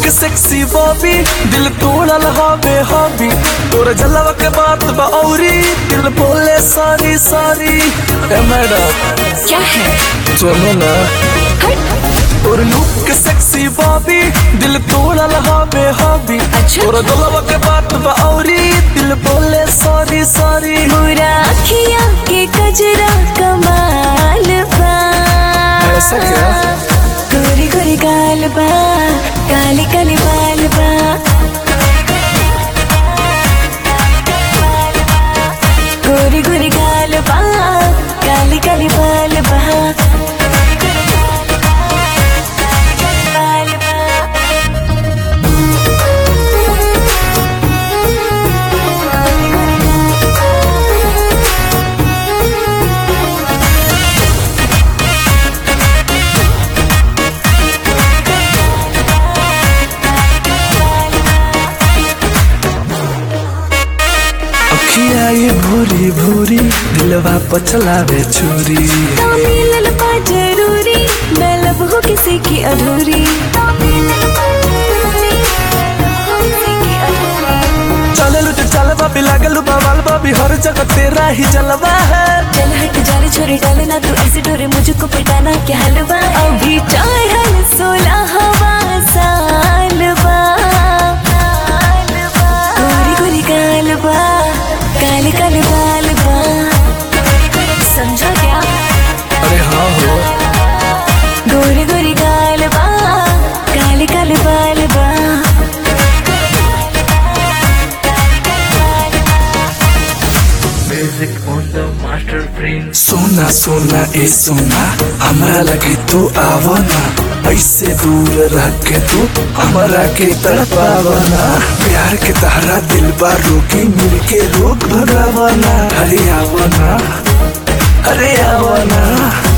Sexy Bobby दिल तोड़ल हवे हबी तोर जलवा के बात बा औरी दिल बोले सॉरी सॉरी ए मैडम क्या है चलो ना और लुक के सेक्सी बॉबी दिल तोड़ल हवे हबी अच्छा। तोर जलवा के बात बा औरी दिल बोले सॉरी सॉरी पूरा अखियाँ के कजरा कमाल बा ऐसा क्या? गोरी गोरी गाल बा काली काली बाल बा गोरी गोरी गाल बा काली काली बाल बा बाल बा अखिया ये भूरी भूरी दिलवा पचलावे छुरी तो मिलन बा जरूरी मैं लब हूँ किसी की अधूरी तो मिलन बा जरूरी, मैं लब हूँ किसी की अधूरी। चले लुट चल बाबी लागल बवाल बाबी हर जगह तेरा ही जलवा है चल हट जा रे छोरी डालना तू ऐसे डोरे मुझको पिटाना क्या हलवा अभी चाहल सोलह हवा साल बा गोरी गोरी गाल बा काले काले बाल बा समझा क्या अरे हाँ हो गोरी गोरी गाल बा काले काले बाल बा सोना सोना ए सोना हमरा लगे तू आवना ऐसे दूर रह के तू हमरा के तड़पावना प्यार के तहरा दिल बा रोगी मिल के रोग भगावना अरे आवना अरे आवना